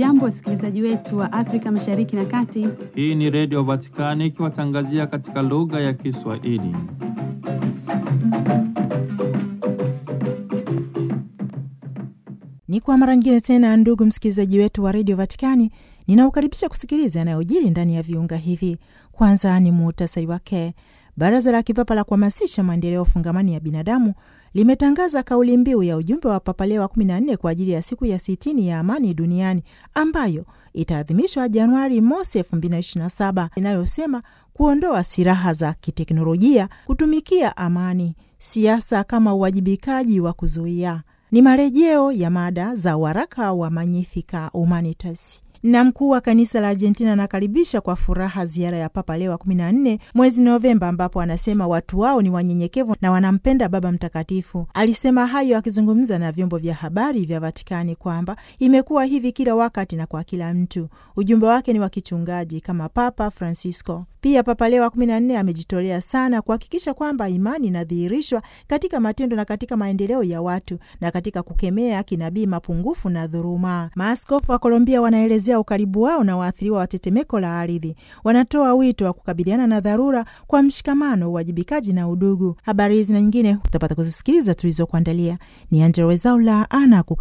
Hamjambo, wasikilizaji wetu wa Afrika Mashariki na Kati. Hii ni Redio Vatikani ikiwatangazia katika lugha ya Kiswahili. Ni kwa mara nyingine tena, ndugu msikilizaji wetu wa redio Vatikani, ninaukaribisha kusikiliza yanayojiri ndani ya viunga hivi. Kwanza ni muhtasari wake. Baraza la Kipapa la kuhamasisha maendeleo fungamani ya binadamu limetangaza kauli mbiu ya ujumbe wa Papa Leo wa 14 kwa ajili ya siku ya sitini ya amani duniani ambayo itaadhimishwa Januari mosi 2027 inayosema kuondoa silaha za kiteknolojia, kutumikia amani, siasa kama uwajibikaji wa kuzuia. Ni marejeo ya mada za waraka wa Magnificat Humanitas na mkuu wa kanisa la Argentina anakaribisha kwa furaha ziara ya Papa Leo wa 14 mwezi Novemba, ambapo anasema watu wao ni wanyenyekevu na wanampenda Baba Mtakatifu. Alisema hayo akizungumza na vyombo vya habari vya Vatikani kwamba imekuwa hivi kila wakati na kwa kila mtu. Ujumbe wake ni wa kichungaji kama Papa Francisco. Pia Papa Leo wa 14 amejitolea sana kuhakikisha kwamba imani inadhihirishwa katika matendo na katika maendeleo ya watu na katika kukemea kinabii mapungufu na dhuluma. Maaskofu wa Kolombia wanaelezea ukaribu wao na waathiriwa wa tetemeko la ardhi. Wanatoa wito wa kukabiliana na dharura kwa mshikamano, uwajibikaji na udugu. Habari hizi na nyingine utapata kuzisikiliza tulizokuandalia. Ni Angela Wezaula ana